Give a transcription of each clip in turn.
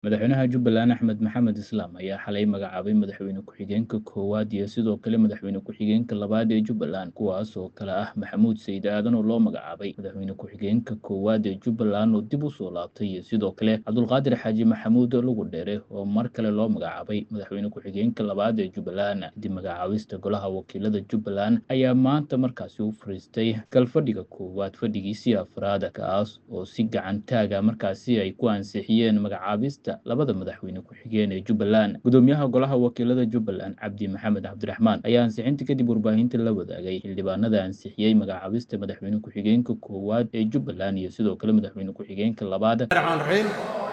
Madaxweynaha Jubbaland Axmed Maxamed Islaam ayaa xalay magacaabay madaxweyne ku-xigeenka koowaad iyo sidoo kale madaxweyne ku-xigeenka labaad ee Jubbaland kuwaas oo kale ah Maxamuud Sayid Aadan oo loo magacaabay madaxweyne ku-xigeenka koowaad ee Jubbaland oo dib u soo laabtay iyo sidoo kale Cabdulqaadir Xaaji Maxamuud Lugu Dheere oo mar kale loo magacaabay madaxweyne ku-xigeenka labaad ee Jubbaland kadib magacaabista golaha wakiilada Jubbaland ayaa maanta markaasi u fariistay galfadhiga koowaad fadhigiisii afraad kaas oo si gacan taaga markaasi ay ku ansixiyeen magacaabista labada madaxweyne ku-xigeen ee Jubbaland gudoomiyaha golaha wakiilada Jubbaland Cabdi Maxamed Cabdiraxmaan ayaa ansixinta kadib warbaahinta la wadaagay xildhibaanada ansixiyey magacaabista madaxweyne ku-xigeenka koowaad ee Jubbaland iyo sidoo kale madaxweyne ku-xigeenka labaad raxmaan raxiim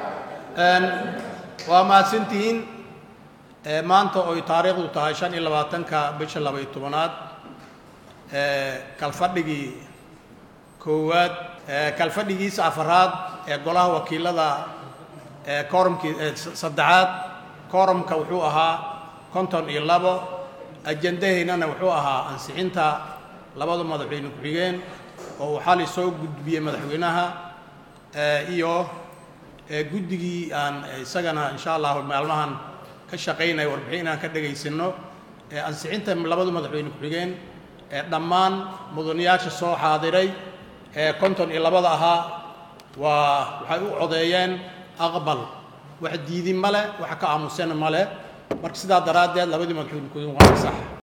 waa mahadsantihiin Ee, maanta oy taariikhdu tahay shan iyo labaatanka bisha laba iyo tobanaad ee, kalfadhigii koowaad ee, kalfadhigiisa afaraad ee golaha wakiilada ee koorumkii ee s- saddexaad koorumka wuxuu ahaa konton iyo labo ajendaheynana wuxuu ahaa ansixinta labada madaxweyne ku-xigeen oo uu xali soo gudbiyey madaxweynaha ee, iyo ee, guddigii aan isagana insha allahu maalmahan ka shaqaynaya warbixin inaan ka dhagaysano ee ansixinta labada madaxweyne ku-xigeen ee dhammaan mudanayaasha soo xaadiray ee konton iyo labada ahaa waa waxay u codeeyeen aqbal wax diidin male wax ka aamusena male marka sidaa daraaddeed labadii madaxweyne ku-xigeen waa sax